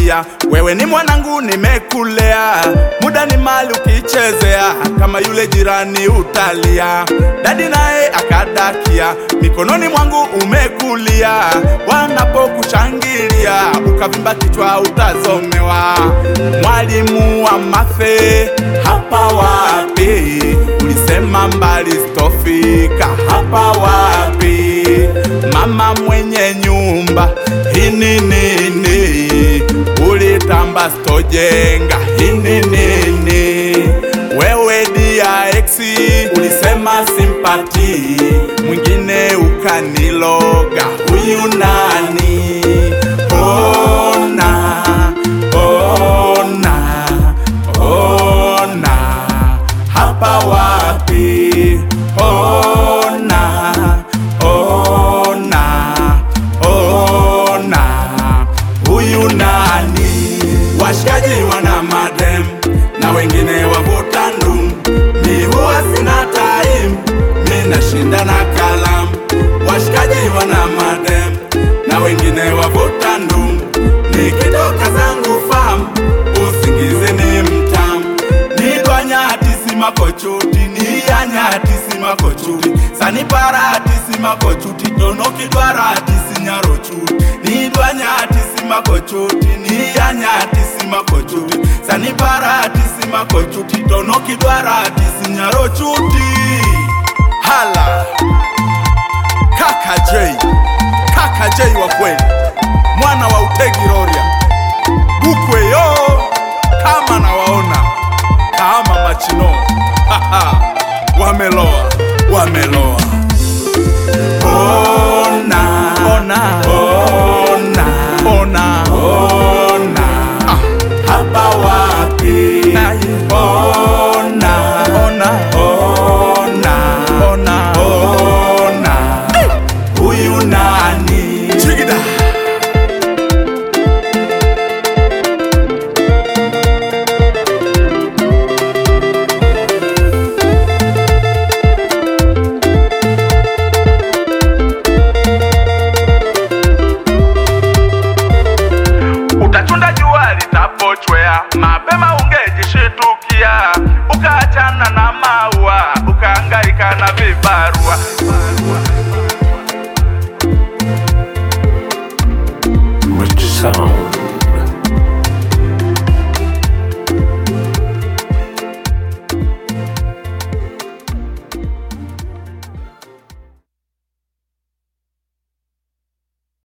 nimekwambia wewe ni mwanangu, nimekulea muda ni mali ukichezea, kama yule jirani utalia. Dadi naye akadakia, mikononi mwangu umekulia, wanapokushangilia ukavimba kichwa utazomewa. Mwalimu wa mathe hapa wapi? Ulisema mbali sitofika hapa wapi? Mama mwenye nyumba hini nini? Ulitamba sitojenga hini nini? Wewe DX ulisema simpati, mwingine ukaniloga, huyu nani? Ona, ona, ona, hapa wapi? Ona, ona, ona, huyu nani? Washikaji wana madem na wengine wavuta ndum, mi huwa sina time, mi nashinda na kalamu. Washikaji wana madem na wengine wavuta ndum, nikitoka zangu fam, usingizi ni mtam, nidwanyati simakochuti niyanyati simakochuti saniparati simakochuti donokidwarati sinyarochuti nidwanyati simakochuti niyanyati simakochuti saniparati simakochuti donokidwarati sinyarochuti hala kaka J kaka J wa kweli mwana wa Utegi Roria Bukwe yo kama nawaona kama machino Haha, wameloa wameloa ona ona ona ona ona ah, hapa wapi ona ona ona ona ona huyu nani chigida utachunda jua litapochwea, mapema ungejishitukia, ukaachana na maua, ukahangaika na vibarua. Rich sound.